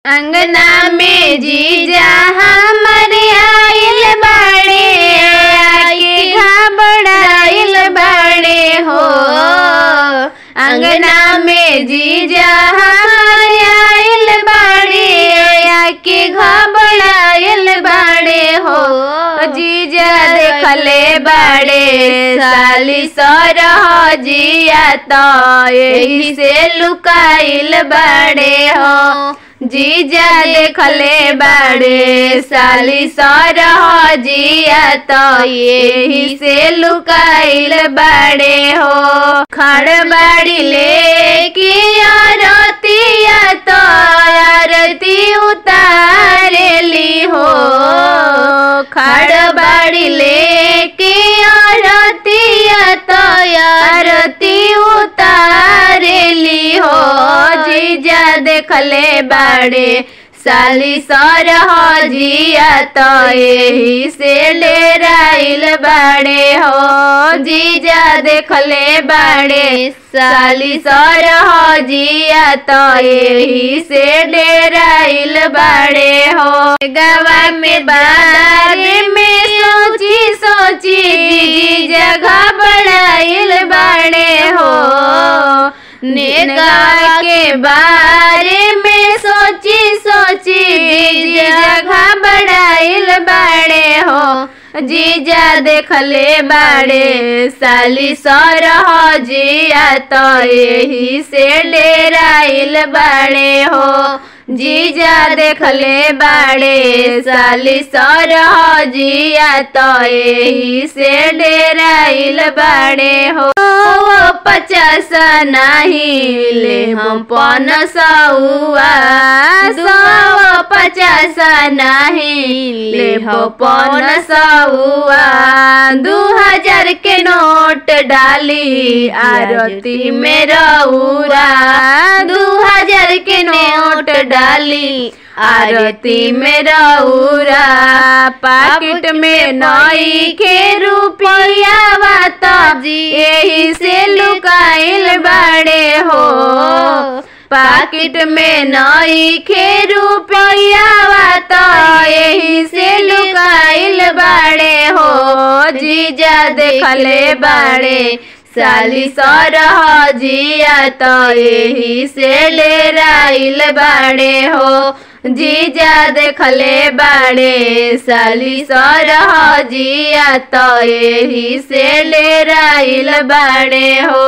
अंगना में जीजा हमर आइल बाड़े आके घबराइल बाड़े हो अंगना में जीजा हमर आइल बाड़े आके घबराइल बाड़े हो जीजा देखले बाड़े साली सरह जिया तो यही से लुकाइल बाड़े हो जीजा देखले बाड़े साली सरह जिया तो यही से लुकाइल बाड़े हो खड़ बाड़ी ले कि आरतिया तो आरती उतारेली हो खड़ बाड़ी ले कि आरतिया तो आरती उतारेली हो जीजा देखले बाड़े साली सरह जिया तो यही से डेराइल बाड़े हो जीजा देखले बाड़े साली सरह जिया तो यही से डेराइल बाड़े हो गवा में बारे में सोची सोची जीजा घबराइल बाड़े हो नेगा के बारे में सोची सोची जगह बड़ाइल बाड़े हो जीजा देखले बाड़े साली सरह जिया तो यही से डेराइल बाड़े हो जीजा देखले बाड़े साली सरह जिया तो यही से डेराइल बाड़े हो पचास नहीं ले हम पन सौआ सौ पचास नहीं ले हम पन सौआ दू हजार के नोट डाली आरती में रउरा दू हजार के नोट डाली आरती में रउरा पाकिट में नई के रुपया बात यही से लुकाइल बाड़े हो पाकिट में नई के रुपया बात यही से लुकाइल बाड़े हो जीजा देखले बाड़े साली सरह जिया तो यही से लेराइल बाड़े हो जीजा देखले बाड़े साली सरह जिया तो यही से लेराइल बाड़े हो